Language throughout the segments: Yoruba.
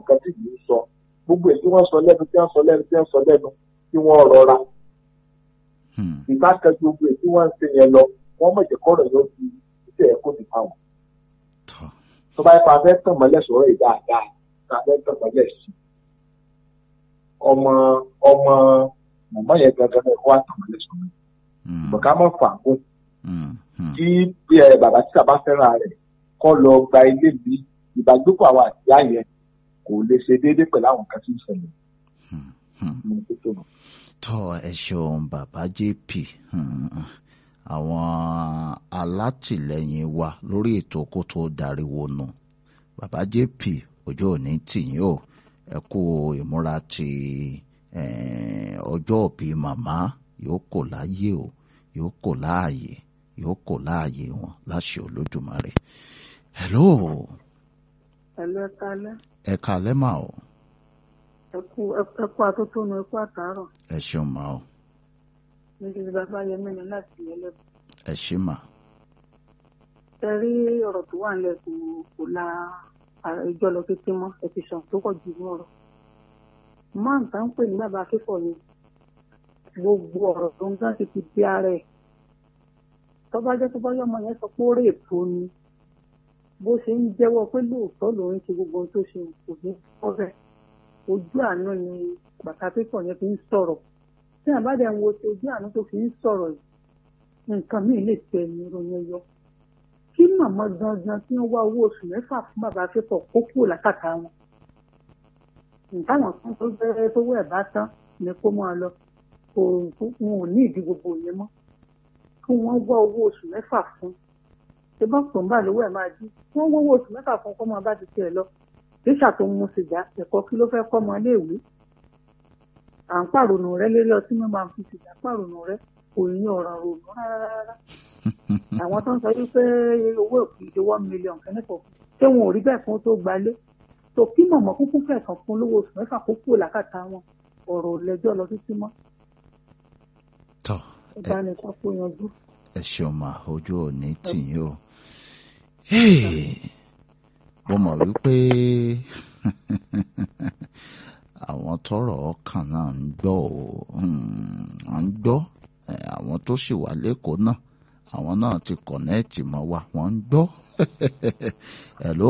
nǹkan tí yìí ń sọ gbogbo èyí tí wọ́n sọ lẹ́nu tí wọ́n sọ lẹ́nu tí wọ́n sọ lẹ́nu tí wọ́n rọra Hmm. ìbákan gbogbo èyí tí wọ́n ń ṣe yẹn lọ wọ́n mọ̀ jẹ́ kọ́rọ̀ yóò fi iṣẹ́ ẹ̀kọ́ ti fa wọn. tọ́ tó bá yẹ kó a fẹ́ tàn mọ́lẹ̀ sọ̀rọ̀ yìí dáadáa tá a fẹ́ tàn mọ́lẹ̀ sí i. ọmọ ọmọ màmá yẹn gangan náà kó a tàn mọ́lẹ̀ sọ̀rọ̀ yìí. Hmm. bọ̀ká mọ̀ fàágùn Hmm. Hmm. kí bí ẹ bàbá tí bàbá fẹ́ràn rẹ̀ kọ́ lọ gba ilé mi ìbágbépọ̀ àwọn àtìyá yẹn kò lè ṣe déédéé pẹ̀lú àwọn kan tí ń ṣẹlẹ̀ Hmm. Hmm. ní títò náà. tọ́ ẹ ṣeun bàbá jp Hmm. àwọn alátìlẹyìn wa lórí ètò kó tó dariwo nù bàbá jp ọjọ́ òní tìyín o ẹ kú ìmúra ti eh, ọjọ́ òbí màmá yóò kò láyé o yóò kò láàyè yóò kò láàyè wọn láṣẹ olódùmarè hello ẹ̀lú ẹ̀ka alẹ́ ẹ kalẹ́ mà o ẹ̀kú ẹ̀kú atótónu ẹ̀kú àtàárọ̀ ẹ ṣeun mà o níbi bàbá yẹmí ni láti ẹlẹ́bù. ẹ ṣe mà ẹ rí ọ̀rọ̀ tó wà nílẹ̀ kò kò la ìjọ lọ títí mọ́ ẹ ti sàn tó pọ̀ jù ní ọ̀rọ̀. máa ń tà ń pè ní bàbá akẹ́kọ̀ọ́ yẹn gbogbo ọ̀rọ̀ tó ń gán ti ti di ara ẹ̀ tó bá jẹ́ tó bá yọmọ yẹn sọ pé ó rè èpo ni bó ṣe ń jẹ́wọ́ pé lóòótọ́ lòun ṣe gbogbo ohun tó ṣe kò ní ọ̀rẹ́ ojú àánú ni bàtà akẹ́kọ̀ọ́ yẹn fi ń sọ̀rọ̀ tí àbádẹ́ ń wo ti ojú àánú tó fi ń sọ̀rọ̀ yìí nǹkan míì lè tẹ ẹni ìròyìn yọ kí màmá gangan tí wọ́n wá owó oṣù mẹ́fà fún bàbá akẹ́kọ̀ọ́ kó kúrò lákàtà wọn ntáwọn kan tó bẹ̀rẹ̀ tó wẹ̀ bá tán ni kó máa lọ kò wọn ò ní ìdí gbogbo yẹn mọ́ kí wọ́n wá owó oṣù mẹ́fà fún ṣé bá pọ̀ ń bà lówó ẹ̀ máa dí wọ́n wá owó oṣù mẹ́fà fún kó máa bá ti tiẹ̀ lọ tíṣà tó ń mu sìgá ẹ̀kọ́ kí ló fẹ́ kọ́ ọmọ iléèwé à ń pàrònù rẹ lérí ọtí mímu àfi sìgá pàrònù rẹ kò ní ọ̀ràn rònú rárá àwọn tó ń sọ wípé owó ìpìlẹ̀ one million kẹ́nìkan ṣé wọn ò rí bẹ́ẹ̀ fún tó gbalé tó kí mọ̀mọ́ kúkú kẹ̀kan fún lówó oṣù mẹ́fà kó kúrò lákàtà wọn ọ̀rọ̀ ò lẹ́jọ́ lọ títí mọ́ tọ́ ẹ bá ní sọ pé yanjú. ẹ ṣeun mà ojú òní tìyín o Hey, mo mọ̀ wípé àwọn tọrọ ọkàn náà ń gbọ́ ò ń gbọ́ Eh, àwọn tó sì wà lẹ́kọ̀ọ́ náà àwọn náà ti kọ̀nẹ́ẹ̀tì mọ́ wa wọ́n ń gbọ́ hello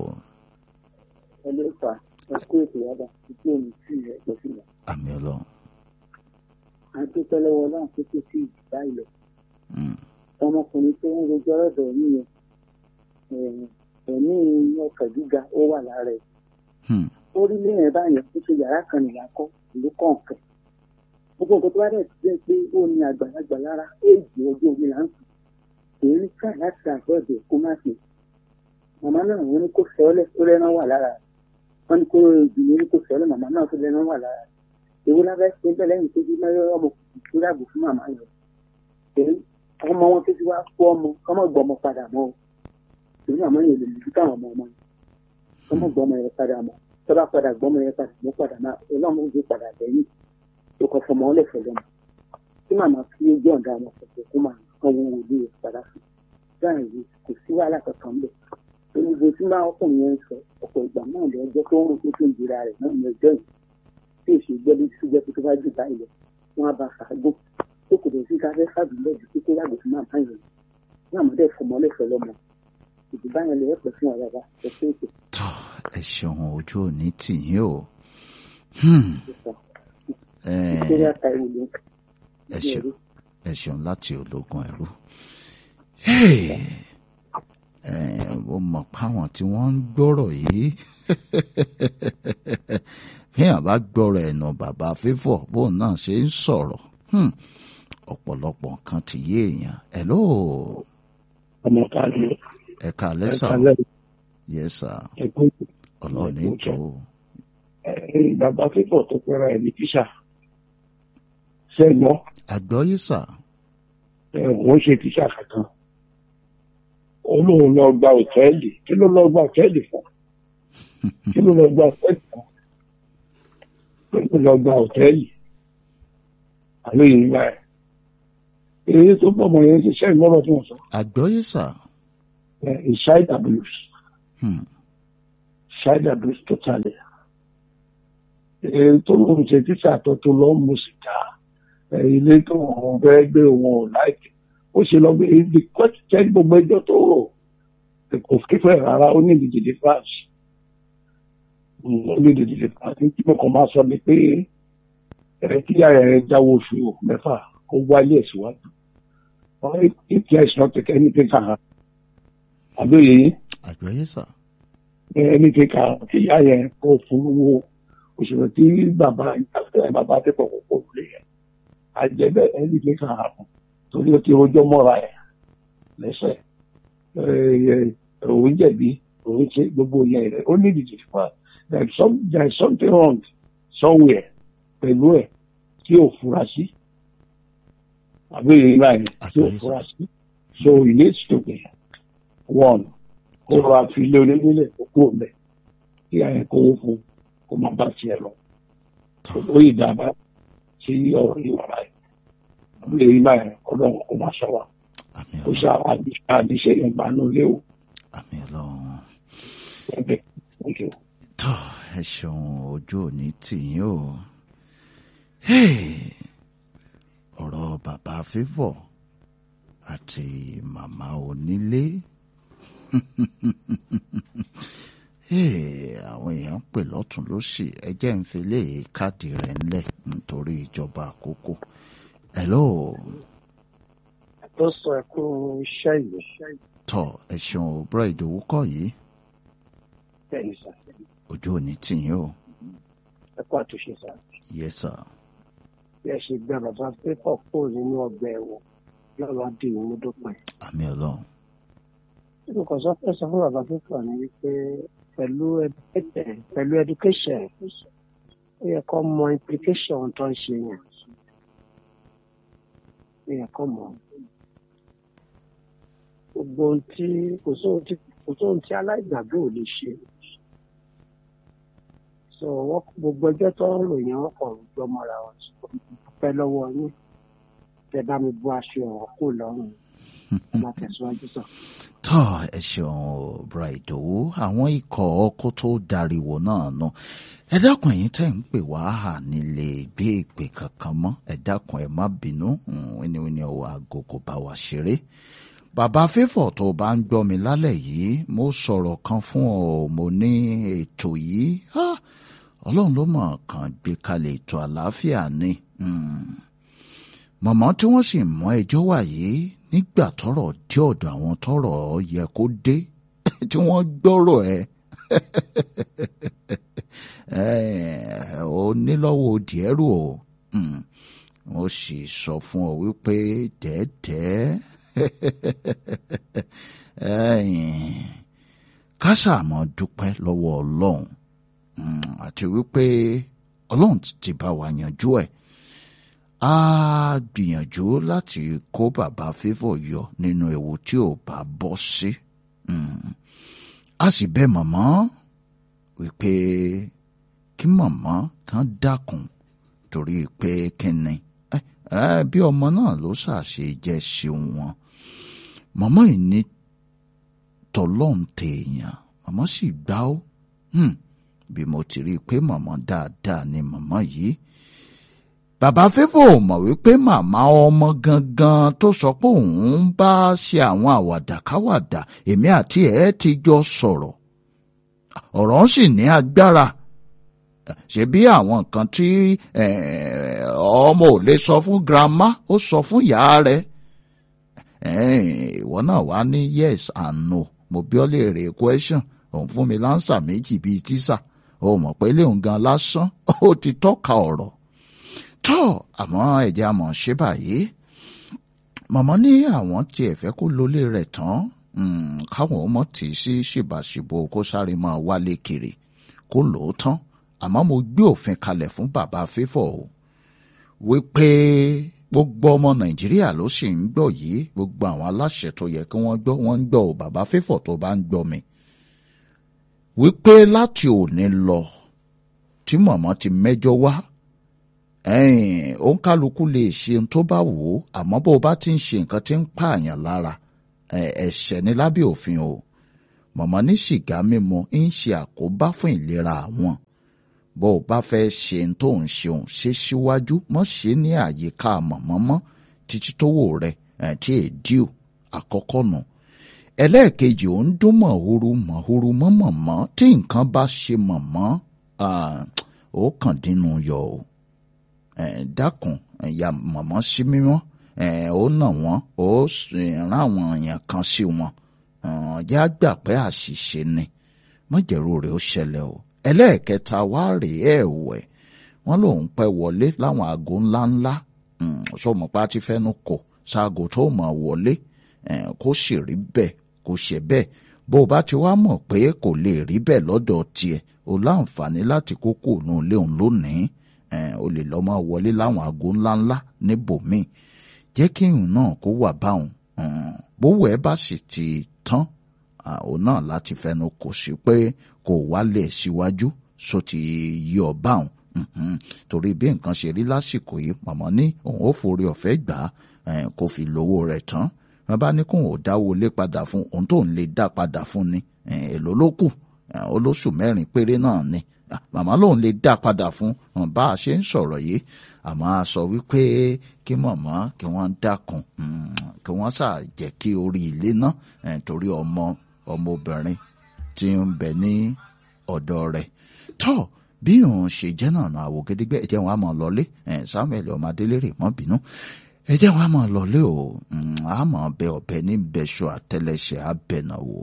ẹlẹ́ fà ẹ kó ètò yàrá títí omi sí ẹ pọ̀ sí wọn. àmì ọlọ́run àti pẹlẹwọ náà tó tó sí ìdá ilẹ̀ Mm, ọmọkùnrin tó ń rojọ́ ọ̀dọ̀ yín yẹn eh, ẹ̀mí ọkàn gíga ó wà lára ẹ̀ hmm, ó rí lẹ́yìn báyẹn ó ṣe yàrá kan nìyà kọ́ ìlú kọ̀ọ̀kan gbogbo nǹkan tó bá dẹ̀ ti jẹ́ pé ó ní àgbàlagbà lára éèjì ọjọ́ orí là ń sùn èyí ká láti àgbọ̀dẹ̀ kó má ṣe màmá náà wọ́n ní kó fẹ́ọ́lẹ̀ tó lẹ́nu wà lára rẹ̀ wọ́n ní kó ìdílé ní kó fẹ́ọ́lẹ̀ màmá náà tó lẹ́nu wà lára rẹ̀ èwo lábẹ́ ṣe bẹ́ẹ̀ lẹ́yìn tó bí mẹ́rẹ́ ọmọ kùkù tó dàgbò fún màmá yẹn èyí ọmọ wọn tó ti wá kó ọmọ ọmọ gbọmọ padà mọ́ o èyí màmá yẹn lè mú káwọn ọmọ ọmọ yẹn ọmọ gbọmọ yẹn padà mọ́ tó bá padà gbọmọ yẹn padà mọ́ padà náà ọlọ́run ó gbé padà lẹ́yìn tó kọ fọmọ ọlẹ́fẹ̀ lọ́mọ tí màmá fi ojú ọ̀dà wọn sọ̀tọ̀ kó máa kọ́ wọn wò ní ìpadà fún báyìí kò sí wàhálà kankan ń bẹ̀ onígbò tí máa ọkùnrin yẹn ń sọ ọ̀pọ̀ ìgbà náà lọ ọjọ́ tó ń rò pé tó ń jìra rẹ̀ náà ní ọjọ́ yìí tí èsì gbẹ́bí tí jẹ́ pé tó bá jù báyìí lọ wọn á bá fàágùn tó kò dé sí ká fẹ́ fàbílẹ̀ ju pé kó yàgò fún màmá yẹn ní àmọ́dé fọmọ ọlẹ́fẹ̀ lọ́mọ ìdìbò yẹn lè pẹ̀ fún ọ̀rẹ́ wa ẹ̀ pé ètò tọ́ ẹ ṣeun ojú òní tìyín o Hmm, eh, ìṣẹ́yà ta ìwò ló ń ẹ ṣeun ẹ ṣeun láti ológun ẹrú Hey! Eh, mo mọ̀ páwọn tí wọ́n ń gbọ́rọ̀ yìí fíyàn bá gbọ́rọ̀ ẹ̀nà bàbá fífọ̀ bóun náà ṣe ń sọ̀rọ̀ Hmm, ọ̀pọ̀lọpọ̀ nǹkan ti yé èèyàn hello ọmọ kan ní ẹ̀ka lẹ́sà ẹ̀ka lẹ́yìn yes sir ẹ̀kọ́ ọlọ́ọ̀ni tó ẹ̀ bàbá fífọ̀ tó pẹ́ra ẹ̀ ní tíṣà ṣẹ́gbọ́n àgbọ́yé sà ẹ̀ wọ́n ṣe tíṣà kankan olóhùn lọ gba òtẹ́ẹ̀lì kí ló lọ gba òtẹ́ẹ̀lì fún kí ló lọ gba òtẹ́ẹ̀lì fún kí ló lọ gba òtẹ́ẹ̀lì àlọ́ yìí ń gbà ẹ̀ èyí tó bọ̀ mọ̀ yẹn ṣiṣẹ́ ìmọ̀ràn tí wọ́n sọ àgbọ́yé sà ẹ̀ ìṣáìdà blues Hmm, ṣáìdà blues totally èyí tó lóun ṣe tíṣà tó tó lọ mú sìgá ẹ, ilé tó wọn fẹ́ gbé wọn ò láìpẹ́ ó ṣe lọ gbé ibi kọ́tẹ́ gbogbo ẹjọ́ tó rò kò kífẹ́ rárá ó ní ìdíje france ó ní ìdíje france tí mo kàn máa sọ ni pé ẹ kí ara ẹ jáwọ́ oṣù mẹ́fà kó wáyé ẹ̀ síwájú if there is not anything can happen àbẹ̀yẹ yìí àgbáyé sà ẹni tí ká tí ìyá yẹn kó fún owó òṣèlú tí bàbá ìgbàgbọ́ bàbá tẹ̀ pọ̀ pọ̀ lé yẹn àjẹbẹ́ ẹni tí ká hàn torí ó ti rojọ́ mọ́ra ẹ̀ lẹ́sẹ̀ òun jẹ̀bi òun ṣe gbogbo yẹn rẹ̀ ó ní ìdíje fún wa there is some there is something wrong somewhere pẹ̀lú ẹ̀ tí ò fura sí àbẹ̀yẹ ìlà yẹn tí ò fura sí so he needs to be one kó rọra fi ilé onílé kó kúrò mẹ kí àyẹ kówó fún kó má bá tiẹ̀ lọ ó yìí dábàá sí ọ̀rọ̀ yìí wàrà yìí àbúlé yìí báyìí Ọlọ́run kó má sọ wa àmì kó ọlọ́run sá àdìsẹ yẹn gbà ní ilé o àmì ọlọ́run ẹgbẹ thank you. tó ẹ ṣeun ojú òní tìyín o Hey! ọ̀rọ̀ bàbá fífọ̀ àti màmá onílé Hey, àwọn èèyàn ń pè lọ́tún lósì ẹ jẹ́ ń fi lé káàdì rẹ̀ ńlẹ̀ nítorí ìjọba àkókò hello tó sọ ẹkú iṣẹ́ yìí tọ ẹ ṣeun ò búrọ̀ ìdòwú kọ̀ yìí bẹ́ẹ̀ni sà ojú òní tìyín o ẹkú àtúnṣe sà yes sir bí ẹ ṣe gbẹ bàbá pépọ̀ kúrò nínú ọgbà ẹ̀wọ̀n lọ́wọ́ di ìmú dópin. àmì ọlọ́run tí mo kàn sọ fẹ́ sọ fún bàbá pépọ̀ ni wípé pẹ̀lú education pẹ̀lú education ó yẹ kó mọ implication tó ń ṣe yẹn ó yẹ kó mọ gbogbo ohun tí kò sóhun tí kò sóhun tí aláìgbàgbé ò lè ṣe so wọn gbogbo ẹjọ́ tó ń rò yẹn wọn kàn ń gbọ́ mọ́ra wọn pẹ́ lọ́wọ́ yín tẹ bá mi bọ́ aṣọ ọ̀rọ̀ kó lọ́rùn ẹ máa tẹ̀síwájú sọ. tọ ẹ ṣeun ò búrọ̀ ìdòwú àwọn ikọ̀ ọkọ̀ tó dariwo náà nù ẹ dákun ẹ̀yin tẹ́ ń pè wá hà nílé gbé ìpè kankan mọ́ ẹ dákun ẹ má bínú wíníwíní ọwọ́ aago kò bá wa ṣeré bàbá fífọ̀ tó bá ń gbọ́ mi lálẹ́ yìí mo sọ̀rọ̀ kan fún ọ mo ní ètò yìí ah, ọlọ́run ló mọ̀ kàn gbé kalẹ̀ ètò àlàáfíà ni mm. mọ̀mọ́ tí wọ́n sì mọ ẹjọ́ wà yìí nígbà tọ́rọ̀ dé ọ̀dọ̀ àwọn tọ́rọ̀ yẹ kó dé tí wọ́n gbọ́rọ̀ ẹ ó nílọ́wọ́ díẹ̀rù o Mm. mo sì sọ fún ọ wípé dẹ́ẹ́dẹ́ẹ́ ẹ̀yìn kásáàmọ́ dúpẹ́ lọ́wọ́ ọlọ́run Mm, àti wípé ọlọ́run ti- ti bá wa yanjú ẹ̀ a gbìyànjú láti kó bàbá fífọ̀ yọ nínú ewu tí ò bá bọ́ sí Mm. a sì bẹ̀ màmá wípé kí màmá kan dákun torí pé kíni ẹ ẹ bí ọmọ náà ló ṣàṣe jẹ́ sí wọn màmá yìí ní tọlọ́n tèèyàn màmá sì gbá ó Hmm, bí mo ti rí i pé màmá dáadáa ni màmá yìí bàbá fífò mọ̀ wípé màmá ọmọ gangan tó sọ pé òun ń bá ṣe àwọn àwàdàkáwàdà èmi àti ẹ̀ ti jọ sọ̀rọ̀ ọ̀rọ̀ ń sì ní agbára ṣe bí àwọn nǹkan tí eh, ọmọ ò lè sọ fún grandma ó sọ fún ìyá rẹ̀ Eh, ìwọ náà wá ní yes and no mo bí ọ lè rè question òun fún mi lánsà méjì bíi tíṣà ó mọ̀ pé léun gan lásán ó ti tọ́ka ọ̀rọ̀ tọ́ àmọ́ ẹ̀jẹ̀ àmọ̀ ṣe báyìí màmá ní àwọn tiẹ̀ fẹ́ kó lólé rẹ̀ tán mm, káwọn ọmọ tì í sí ṣìbàṣìbò kó sáré máa wálé kiri kó lò ó tán àmọ́ mo gbé òfin kalẹ̀ fún bàbá fífọ̀ o wípé gbogbo ọmọ nàìjíríà ló sì ń gbọ́ yìí gbogbo àwọn aláṣẹ tó yẹ kí wọ́n gbọ́ wọ́n ń gbọ́ ò bàbá fífọ̀ tó bá ń gbọ́ mi wípé láti òní lọ tí màmá ti mẹ́jọ wá ẹ̀yìn òǹkálukú lè ṣe ohun tó bá wù ú àmọ́ bó o bá ti ń ṣe nǹkan tí ń pààyàn lára ẹ̀, ẹ̀ṣẹ̀ ní lábẹ́ òfin o màmá ní sìgá mímu ń ṣe àkóbá fún ìlera àwọn bó o bá fẹ́ ṣe ń tó ń ṣeun ṣe síwájú mọ́ ṣe ní àyíká mọ̀mọ́mọ́ títí tówó rẹ̀ ẹ̀ tí èdíò àkọ́kọ́ nù. ẹlẹ́ẹ̀kejì ò ń dún mọ̀húrú mọ̀húrú mọ́mọ̀mọ́ tí nǹkan bá ṣe mọ̀mọ́ ó kàn dínú yọ o dákun ẹ̀yà mọ̀mọ́ sí mímọ́ ó nà wọ́n ó rán àwọn èèyàn kan sí wọn jẹ́ àgbà pé àṣìṣe ni mọ̀jẹ̀rú rẹ̀ ó ṣẹlẹ̀ o ẹlẹ́ẹ̀kẹta wá rèé ẹ̀wẹ̀ wọ́n lòun pẹ́ wọlé láwọn aago ńláńlá sọmọpá ti fẹ́nu kò ṣaago tó mọ̀ wọlé kó sì rí bẹ́ẹ̀ kó ṣe bẹ́ẹ̀ bó o bá ti wá mọ̀ pé kò lè rí bẹ́ẹ̀ lọ́dọ̀ tiẹ̀ o láǹfààní láti kókó òun léun lónìí o lè lọ́ máa wọlé láwọn aago ńláńlá níbòmíì jẹ́ kí ìhùn náà kó wà báwọn bówó ẹ bá sì ti tán òun náà láti fẹnu kò sí pé kò wálé síwájú so ti yí ọ báwọn torí bí nǹkan ṣe rí lásìkò yìí màmá ní òun ó forí ọ̀fẹ́ gbà á kó fi lówó rẹ̀ tán wọn bá ní kóun ò dáwó lé padà fún òun tó ń lè dá padà fún ni èló ló kù olóṣù mẹ́rin péré náà ni màmá lòun lè dá padà fún bá a ṣe ń sọ̀rọ̀ yìí àmọ́ a sọ wípé kí màmá kí wọ́n dákun kí wọ́n ṣáà jẹ́ kí orí ilé náà torí ọmọ ọmọbìnrin tí ń bẹ ní ọ̀dọ̀ rẹ̀ tọ́ bí òun ṣe jẹ́ náà náà àwò gédégbé ẹ̀jẹ̀ wọn á mọ̀ lọlé Samuel ọmọdélérè mọ́ bínú ẹ̀jẹ̀ wọn á mọ̀ lọlé o á mọ̀ bẹ ọ̀bẹ ní bẹ́ṣọ àtẹlẹsẹ̀ abẹ́nà wò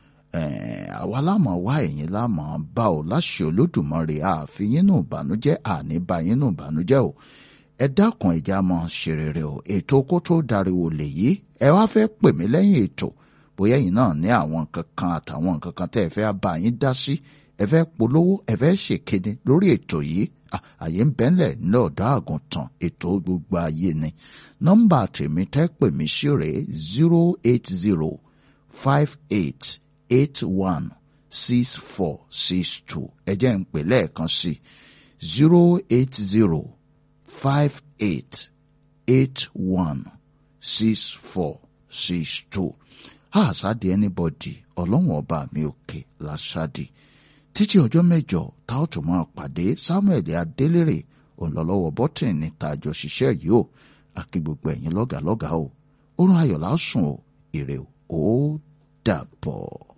àwa lámọ̀ wá ẹ̀yìn lámọ̀ bá o láṣẹ olódùmarè àfihàn nù bànújẹ́ àníbàyín nù bànújẹ́ o ẹ dákun ẹ̀jẹ̀ á mọ̀ ṣe rere o ètò kó tó dariwo lèyí ẹ wá fẹ́ pè mí lẹ́yìn ètò bóyá ẹ̀yin náà ní àwọn nǹkan kan àtàwọn nǹkan kan tẹ́ ẹ fẹ́ bá yín dá sí ẹ fẹ́ polówó ẹ fẹ́ ṣèkéde lórí ètò yìí àyè ń bẹ́ńlẹ̀ ní ọ̀dọ́ àgùntàn ètò gbogbo ayé ni nọ́mbà tèmi tẹ́ pè mí sí rèé zero eight zero five eight eight one six four six two ẹ jẹ́ ń pè lẹ́ẹ̀kan sí zero eight zero five eight eight one six four six two àṣàdì anybody ọlọ́run ọba mi òkè làṣàdì títí ọjọ́ mẹ́jọ tá ò tún máa pàdé samuel adélèrè òǹlọ́lọ́wọ́ bọ́tìn ní tàjọ ṣiṣẹ́ yìí o àkí gbogbo ẹ̀yin lọ́gàlọ́gà o orun ayọ̀ lásùn o ire o ó dàbọ̀.